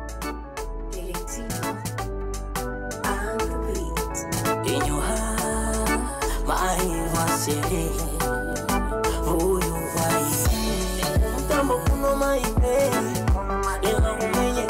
In your heart, my was huyu wai mtambo kuno maipe ila umenye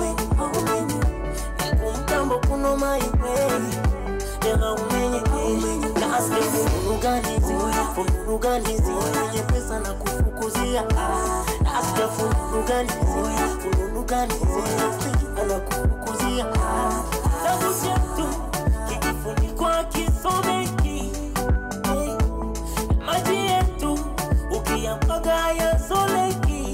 mtambo kuno maipe ila umenye nasikia funuruganizi funuruganizi wenye pesa na kufukuzia nasikia funuruganizi funuruganizi na kufukuzia Kitabu chetu kikifunikwa kisomeki maji yetu ukiyamwaga yazoleki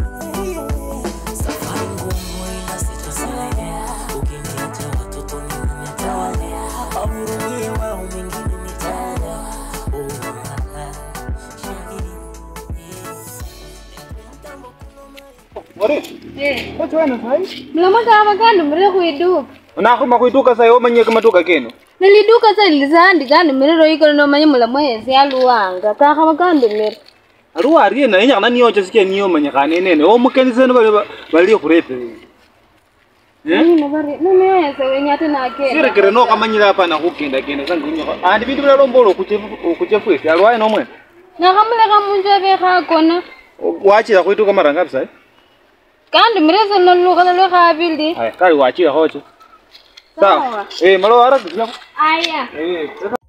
safari ngumu ila sitasalia ukiniacha watoto mimi nitawalea wahurumie wao mengine nitaenda Oh, ah, ah, shahidi, eh. Mtambo kuno mai- mlamaka avakandi mire kuiduka unakhuma khwituka sayo omanyie kamatuka keno niliduka sa lilisandi kandi miriro ikolo nomanye mulamwehesi aluwanga kakha vakandi mire aliwo ariena enyakhana niyocha sikia niyo omanyikhane enene omukeniseno bali bali khurepere anyina vari nomehese wenye ate nakenda sirekere nokhamanyire apana khukendakenda sanginyakho andi bindu bilalombola okuchefwesi alwaye nomwene nakhamulekha munju avekhakona wachira khwituka mara ngapi sayi kandi mirese nolukhala lwekhavili aya kali wachira khoche sawa Sawa. eh malo harakisiyakho aya eh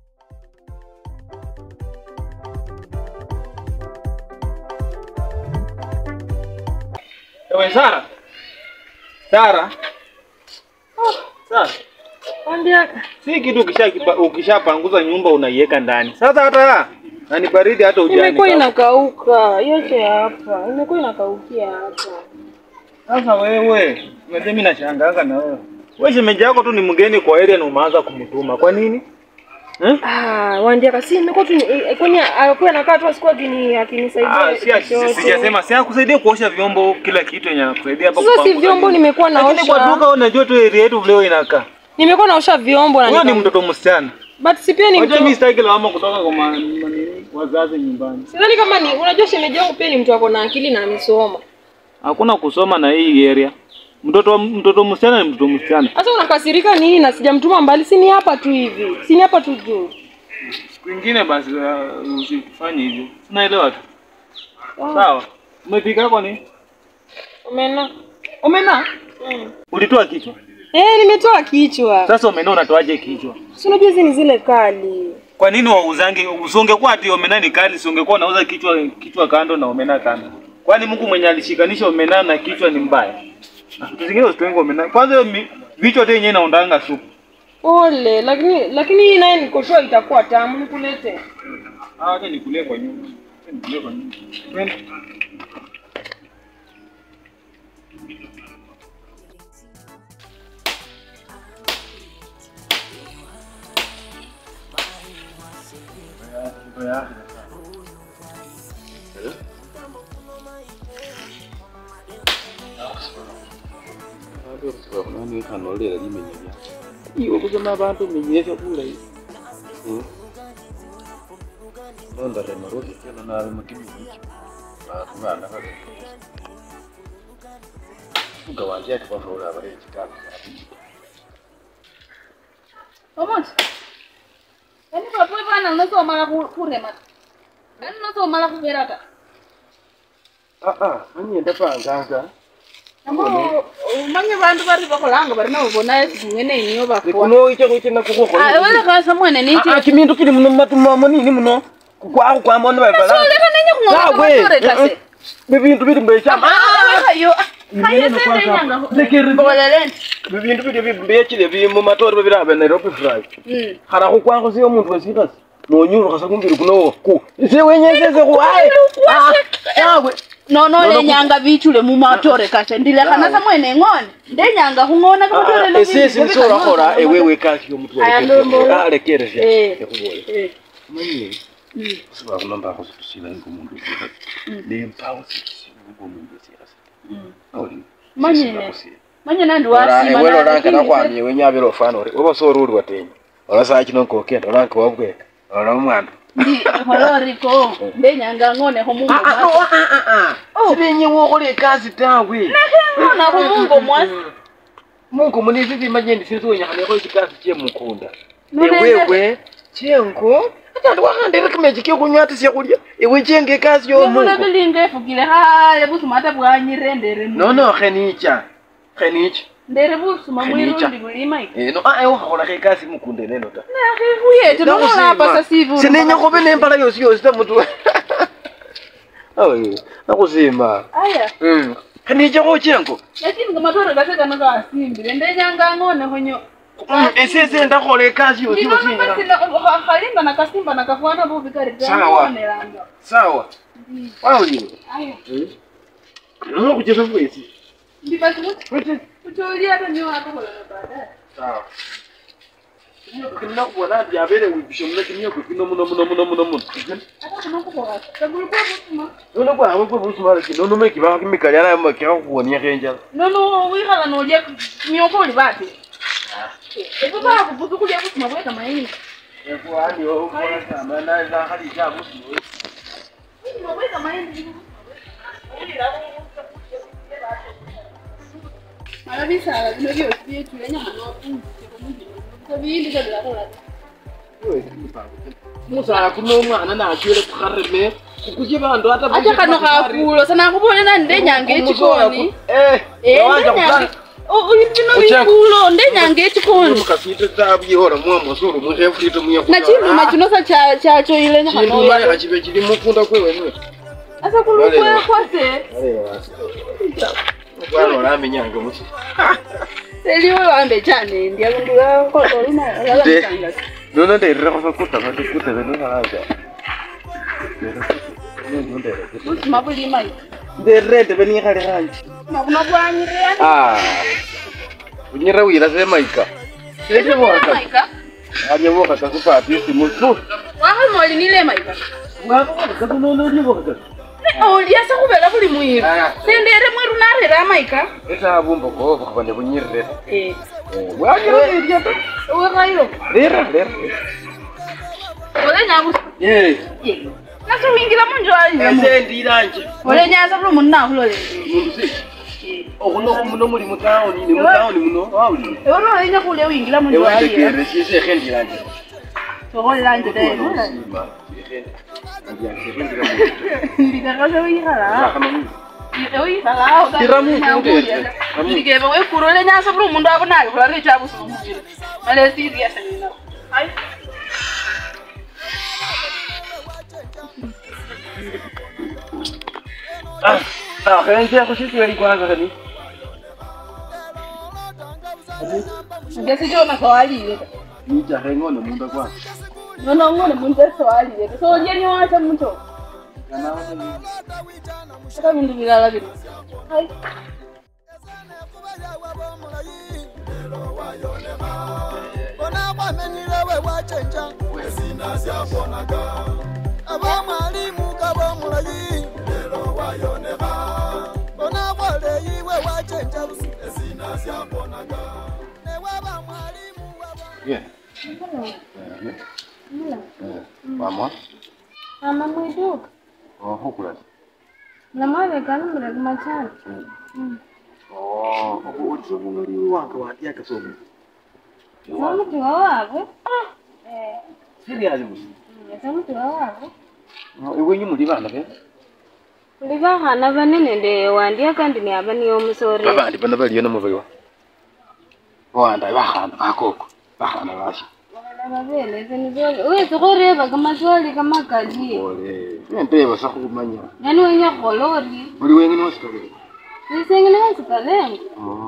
Ewe Sara. Sara. Sara. ambiaka Si kitu ukisha ukishapanguza nyumba unaiweka ndani. Sasa hata na ni baridi hata ujani. imekuwa inakauka yote hapa imekuwa inakaukia hapa Sasa wewe, unajua mimi nashangaanga na wewe. Wewe shemeji yako tu ni mgeni kwa area na umeanza kumtuma. Kwa nini? Eh? Ah, Wandiaka si imekuwa tu eh, kwani alikuwa anakaa tu asikuwa akini akinisaidia. Ah, si ati- chochote. sijasema si akusaidie kuosha vyombo kila kitu yenye anakusaidia hapa Sasa si kupanguza vyombo nyumba. nimekuwa Lakini kwa naosha. duka unajua tu area yetu leo inakaa. Nimekuwa naosha vyombo na Huyo ni nika- mtoto msichana. But si pia ni Unajua mtu. mimi sitaki lawama kutoka kwa ma- manini, wazazi nyumbani. Sidhani kama ni unajua shemeji yangu pia ni mtu ako na akili na amesoma. Hakuna kusoma na hii area. Mtoto mtoto msichana ni mtoto msichana. Sasa unakasirika nini na sijamtuma mbali? Si ni hapa tu hivi. Si ni hapa tu juu. Siku ingine basi uh, usifanye hivyo. Unaelewa tu. Sawa. Umepika kwa nini? Umena. Omena. Mm. Ulitoa kichwa. Eh, nimetoa kichwa. Sasa omena unatoaje kichwa? Si unajua hizi ni zile kali. Kwa nini wauzange usongekuwa ati omena ni kali, usingekuwa unauza kichwa kichwa kando na omena kando? Kwani Mungu mwenye alishikanisha omena na kichwa ni mbaya? Na Vitu zingine usitenge omena. Kwanza hiyo mi- vichwa tu yenyewe inaondanga supu. Pole, lakini lakini hii naye nikoshua itakuwa tamu nikulete. Ah, acha nikulie kwa nyumba. Acha nikulie kwa nyumba. Twende. iwe kusema abantu menyesha bulayi londarema rwokikelo nabe mukimiki bakubana kale fuga wanje ati bavula abale ekitabu Omuntu. Yaani kwa pwe bana unasomala ku- kurema. Yaani unasomala kuberata. aa anyenda panganga Namo umanye bantu bari bakolanga bari nabo bona ngene niyo bakwa. kuno icho kuchina kukuko Ah, wala kasa mwene niti. aa kimindu kili muno matumamo nini muno kukwaku kwamona babala Soleka nenye kungoka Sawe, kama kase. bibintu bili mbeshamba Ah, yo. Hayo sende nyanga. Bolelen. bibintu bili bimbechile bi mu matori babirabe Nairobi fry Mm. khana khukwakho siyo omuntu wesikasi nonyulukha sa kumbili kuno ku ise wenyezeze khu aye Ah, yawe No no le nyanga bichule mu matore kase ndilekana sa mwene ngone. Nde nyanga kungona kama tore lo. esesi nisorakhola ewewe kasi yomuntu Aya, ndombola. alekeresha Eh. ekhubole Eh. manye sibakulambakho situsila ngomuntu nempawo ngomuntu wesikasi awulini Manyene. Manye nandi wasima. iwe lolanka nakwamye wenyabira ofana ori oba sori uli watenya ola saa kino nkokenda olanka wabweka ola omwana Ndi holoriko. Nde nyanga ngone ho mungu. sibenye wokhola ekasi tawe Ngona ho mungu mwasi. mungu munizizi majendi sinziwenyakhanekho chikasi chemukunda Nonende- ewewe chengo atandi wakhandere kimechi kekunywa syakhulya iwe chenga ekasi Yomula yomungu bilinga efukile haya busuma ate bwanyire ndere mu- nono khenicha khenicha ndere busuma Khenicha. mwirundi bulima ika eno ae wakhakholakho ekasi mukunda eneno ta nakhifuyete nonolapasa sivu sinenya khobe nembala yosi yosi ta mutu awe nakhusima aya khenichakho chengo lakini kamatore kase kano kasimbile ndenyanga ng'onekho nyo esese ndakhola ekasi yosi yosi inyala- khalimba nakasimba nakafwana bubi kari Sawa. kaonelanga sawa wawulile aya nokucheza fwesi ndibasi kutolia hata nyo akokolana baadaye sawa kinakubona nti abeere wibisho muna kimyoko kino muno muno muno muno muno ata kunokukola kagulikuwa busuma nono bwawe bwe busumala kino nono kibaho kimikali ana kikakuwoniako enjala nono wikhala nolya myoko oli bate epo bakubuza kulya busuma bweka mayini busuma bweka mayini mala bisala bino byosi byetulenya manoabindi kabilakola musala kuno omwana nachwele kukhareme kukusye bandu ata ate kano khakulo sanakubonela ndenyanga echikoni bino bikulo ndenyanga echikoni mukafite tabyeora mwamwasuru mukhefutite nachinduma chino sa cha- chachoile chindumalekha chibe chili mukunda kwewenwe asa kulukwekwase bwana olamenyanga musi seliwe wambe chanendya ndulakololinalalamisangasi nono ndeirirekho sakutava tikuteve nosalanga busuma bulima ndeirire ndeve nikhali khanje makuno bwanyireyani unyira wira semaika seseboka maika alyevoka kasupati isimu su wakhalima olinile maika wakokasunonolyevoka olyasa khuvela buli mwiru sendere mwiru narera maika esavumba kovokhava nevunyirire Eh. wanyira irya ta wekhayo lera lera olenyabusa ye nase wingila munjwalilamo ese ndiranje olenyasa buli mundu nakhulolele mundu si okhuno muno muli mutawuni ni mutawuni muno wawulire ewe nolenya khulya wingila munjwalila ewandekerere sisekhe ndiranje okholelanje tae ndikakase wikhala ndikeva wekuro lenyasa buli mundu abonayo khulari chabusima muviri male serious nina ai akhenje khushisweli kwanza khani ngesichona sawalile nijakhe ngone munda kwanza nonong'one mundu esawalile solye niwacha mucho ata bindu bilala bino ai bona kwamenyire we wacenja wezina zyabonaga abamwalimu kabomulayi lero wayoneka bona kwaleyi we wacenja busi ezina zyabonaga newaba mwalimu mama Mama mwiduka ohukula namwavekana muleki machana obuulizobung'ali wange watyakasomo samutiwa wave siriali musi samutiwa wave iwenyu muli bana be kuli vakhana vanene nde wandiya kandi ni ava niyo musore babandi bana baliyo namuvaiwa owanda bakhana bakoko bakhana basho Bakhana vavelese nizole wesi khurevaka maswali kamakali ole nenteba sakhumanya yani wenya khukhola ori uli wengine wasikalele sisengele wasikalenga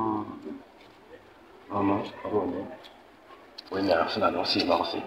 mama abone wenya sinana osima khusi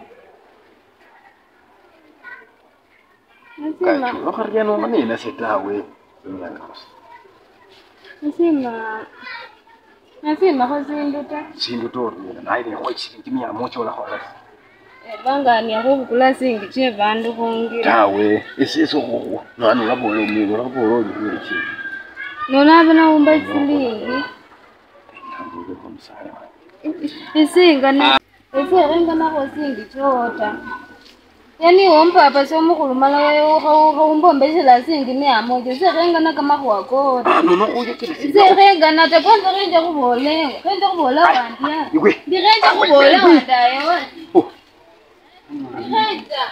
nasima kachu okharya nomanina setawe wenyanga khusi nasima nasimakho sindu ta sindu torina naye nekhochili kimyamo cholakhola vangania khuvukula singi che vandu khungira tawe esese khukhuwa nani olabola omwingo olabola olikhwele chini nonava naumba silingi nambulekho omusaya isinga na iserenga nakho singi chota yani wompapa somukhulumala khawumbombeshela singi mia moja sekhengana kamakhwakora nono uye kile si sekhengana ta kwanza khenje khubola khenje khubola wandia iwe ndikhenje khubola wandaye ndikhenja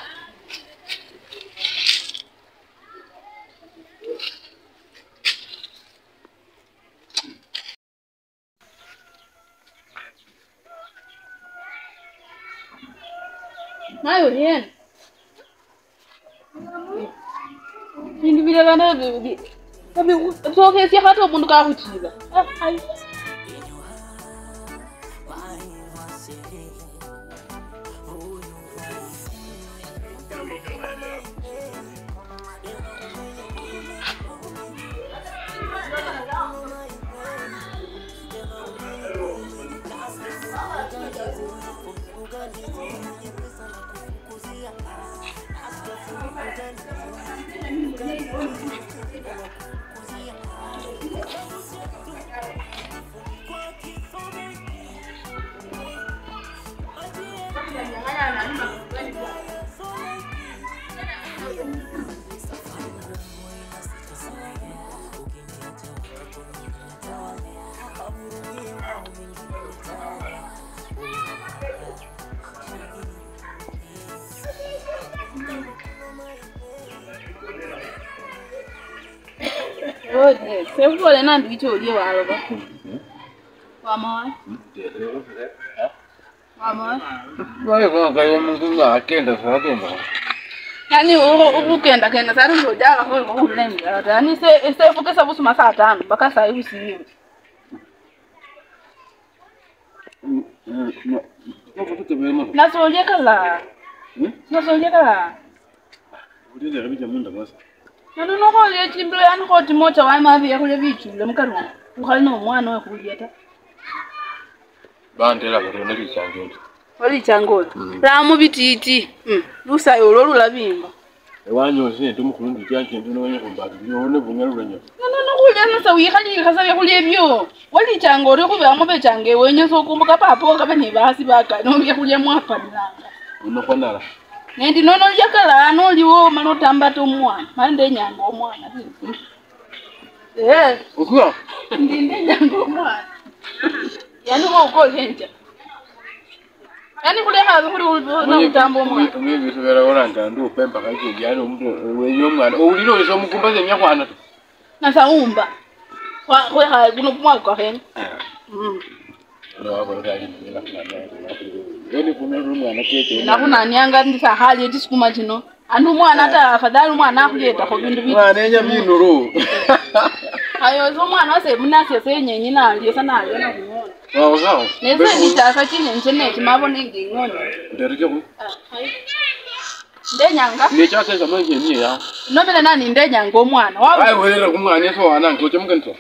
nayo yena bindu bilala sokhesia khata omundu kakhutiba sekubole nandi bicho olie waloba wamawa wamawa waye kakayo mungu akenda sakenda yani ukukenda kenda sari ngojala khulembela ta yani sefukesa busuma saa tano mpaka saa hii usiiwe nakututebema nasolye kala nasolye kala ulinde kabija munda basa naluno kholye chimbilo yani khoti mocha wamaviye khulya bichule mukari umu ukhali nomwana wekhulya ta bandela katona lichangenda walichangola lamu bititi lusayo olwo lulabimba ewanyose ndi mukhulundu chachende nowenya khumbakilio one bunyalulanya nonono khulya nasa wikhalikasa byakhulya ebyo walichanga ori khubiramo bechanga ewenye sokumbuka papo kabe ni basi bakano byakhulya mwapanilanga unokhonala nendi nono lyakala noliwo mala otambata omwana mala ndenyanga omwana Eh, ukuwa ndi ndenyanga omwana yani khoukholenja yani khulekhabe khuli nakutamba omwana umwe bitu beraolanga ndi upemba kajendi yani omuntu wenye omwana owulile olisa omukumba senyakhwana ta nasawumba khwekhabe kuno kumwaka kwakhene Mm. nakhunanianga ndisakhali eti sikuma chino andi umwana ata afadhali umwana akhuyetakho bindu biti mwana enya binulu ayoza omwana wase munasya senyenyi nalya sa nalya nakhung'ona wawosawo nese nitaka chinyenje nechi mabone nging'ona nderekeku ndenyanga nechasesa manjeniye yawo nobele nani ndenyanga omwana wa ayiwelera kumwana eso wanange ochemukenito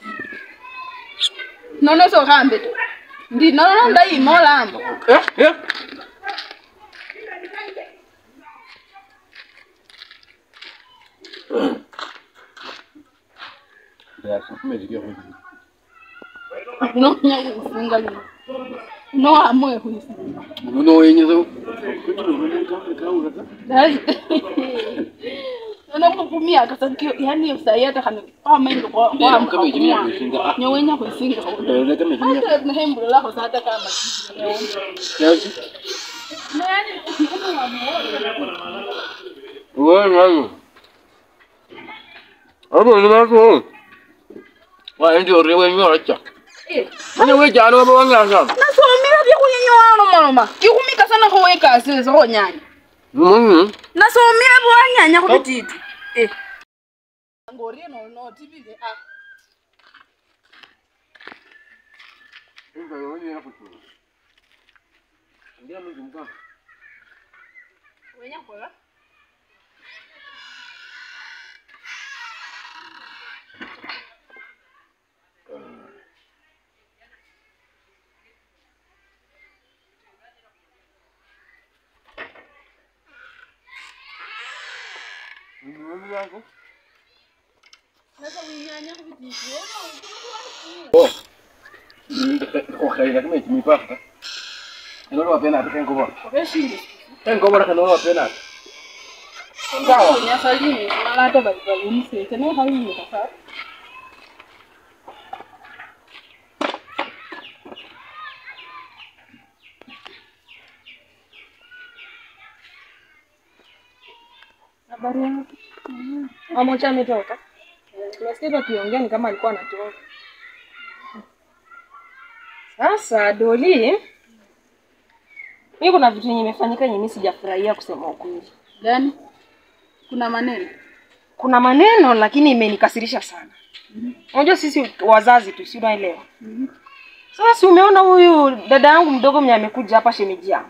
nono sokhambe ta ndi nono ndayima olamba nonya khuisinga lino nowamoe khuisinga unowenyeza nono kumiaka sa yani sayata khane kwamainga khuisinga. nyowenya khuisinga nahembulolakho sata kama wenayo abone baso waendi ori wenyoracha ane wejana waba wangasana nasomela byakhunyenyowano maloma kikhumika sana khowekasile khonyanya nasomela bwanyanya khubititi ngorie notibile wenya khola sasa winyanya khubititi okhaila kimechi mipaka enolo wapenati kenkobola obeshinde kenkobola kanoolo wapenati Sawa. Nyasalimu mala hata bali bali msete ne hayi kasa. Habari yako? Mamocha ametoka. Tunasikia tukiongea ni kama alikuwa anatoka. Sasa Doli, mimi kuna vitu yenye imefanyika yenye mimi sijafurahia kusema ukweli. Gani? Kuna maneno. Kuna maneno lakini imenikasirisha sana. Unajua sisi wazazi tu, si unaelewa? Sasa si umeona huyu dada yangu mdogo mwenye amekuja hapa shemeji yangu.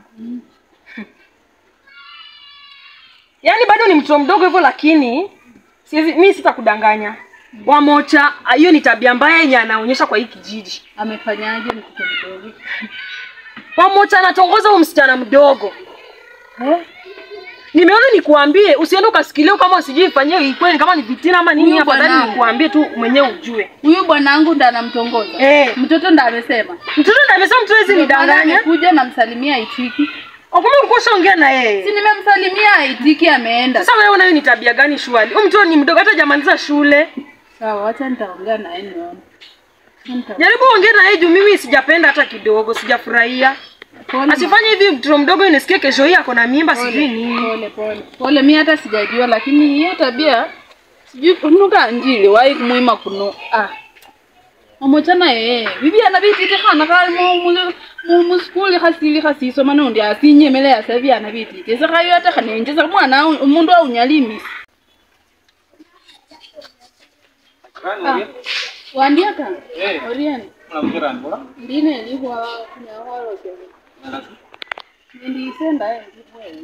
Yaani bado ni mtoto mdogo hivyo lakini siwezi mimi sitakudanganya. Wamocha, hiyo ni tabia mbaya yenye anaonyesha kwa hii kijiji. Amefanyaje mtoto mdogo? Wamocha anatongoza huyu msichana mdogo. Eh? Nimeona nikuambie usiende ukasikilia kama usijui ifanyie kweli kama ni vitina ama nini Huyu afadhali bwanangu. nikuambie tu mwenyewe ujue. Huyu bwanangu ndo anamtongoza. Eh. Mtoto ndo amesema. Mtoto ndiye amesema mtu hawezi Ndio maana nidanganya. amekuja namsalimia aitiki. Kumbe ulikuwa ushaongea na Si yeye. nimemsalimia aitiki ameenda. Sasa wewe unayo ni tabia gani shwali? Huyu mtoto ni mdogo hata hajamaliza shule. Sawa, acha nitaongea naye nione. Nita- Jaribu ongea na yeye juu mimi sijapenda hata kidogo, sijafurahia. Pole, Asifanye hivi mtoto mdogo nisikie kesho hii ako na mimba sijui nini. Pole pole. Pole mimi hata sijajua lakini hiyo tabia sijui kunuka njili wai kumuima kuno. Ah. Omochana eh bibi ana bitite khana kali mu mu mu mu skuli khasili khasiso mano ndi asinyemele yasabi ana bitite se khayo ata khanenjeza mwana umundu aunyalimi. Wandiaka? Eh. Oriani. Unamkira mbona? Ndine lihwa kunyawalo kene. Ndisenda eh ndipwe.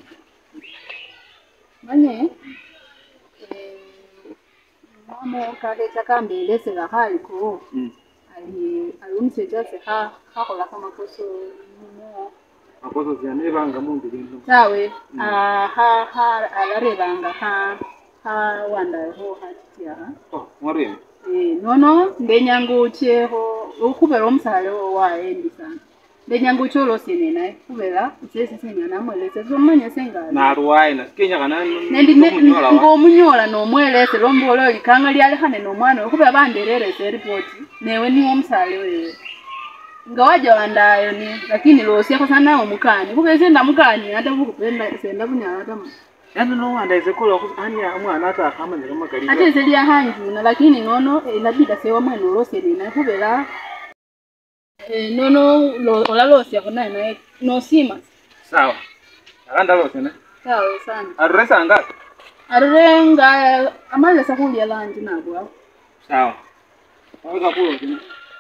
Manye eh mamo kale chakambele sega haliko. Mm. Ali alumseja se ha hakola kama koso mumo. Makosa siane banga mundu bintu. Sawe ah ha ha alarebanga ha ha wanda ho hatiya. Oh, ngori. Eh, nono ndenyangucheho ukubera omusale waendi sana ndenyanguche olosene naye kubera usesi senya namwelese somanya sengala Na ruwai na kenya kana nendi ng'omunyola nomwelese lombola olikanga lyalekhane nomwana we kubera bandererese eripoti newe niwo omusale wewe nga waja wandayo ni lakini losiakho sana nawe mukani kubera senda mukani ata bukupenda senda bunyala tama yani no wanda izekola ku ani umwana ata akamanya kama kali. ate ese lyahanjuna lakini nono inabida sewa mwene olosene naye kubera eh, nono lo- olalosiakho naye naye nosima Sawa. Akanda lose ne. sawa sana Arresa anga. arire nga amalesa khulya lanji nabwawo Sawa. Waweza kulo kina.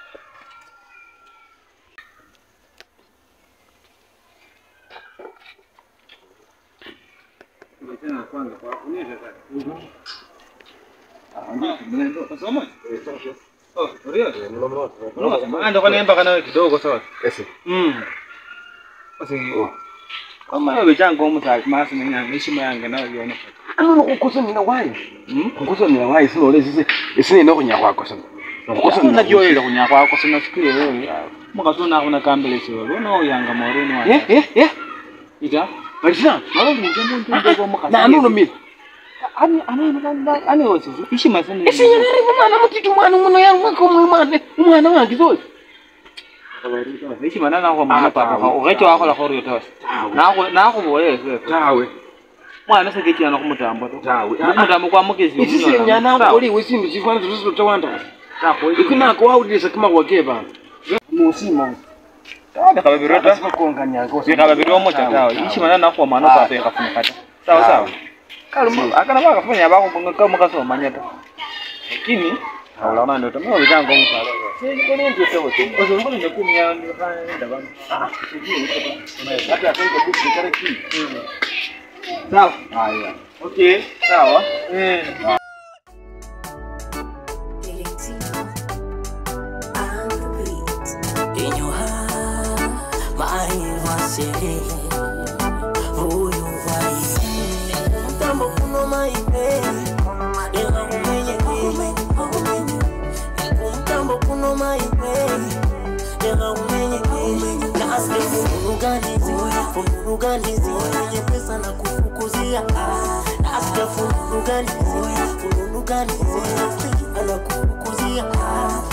Tena kwanza kwa kuonyesha sasa. anda kwanemba kana kidogo sawa Ese. Mm. basi kama yo bechango omusali masi nenyanga heshima yange nayo yona Ano kukosa nina wai. Mm? Kukosa nina wai sino ole sisi. Isi ni kunya kwako sana. Kukosa nina najoyela kunya kwako sinafikire wewe mukasona akuna kambelesi wewe lona oyanga maureni wa Eh eh eh. ita Alisa. malo kunje muntu ndego mukasi Na ano no mi. ani ani ani wosizo heshima sana Isi nyana rivu mwana mutitu mwana muno ya mwako mwana mwana wangu zote. heshima nana kwa mwana Ah, papa tawe, ugecho wako la khori yotas Tawe. nako nako boye sasa Tawe. mwana sekechi ana kumutambo to Tawe. kumutambo kwa mukezi Isi si nyana oli wesindu sifana tuzo tawanda. Ikuna ko awudisa kama kwake bana. Musima. kababirota Bakonganya ko. vikababiri omocha tawe heshima nana kwa mwana papa yakafunikata sawa sawa kaluma akana bakafanya bako kama kasomanya ta lakini Haulaona ndio tumeo vitango msalo. Sisi kwa nini ndio sawa tu? Kwa sababu ndio kumya ndio fanya ndio bana. Ah, sijui hata akaika buku kare ki. Sawa. Haya. Okay, sawa. Eh. In your heart, my washere huyu wai mtambo kuno maipe ila umenye kume kumtambo kuno maipe tena umenye nasikia funuruganizi funuruganizi mwenye pesa na kufukuzia Ah, nasikia funuruganizi funuruganizi anakufukuzia Ah,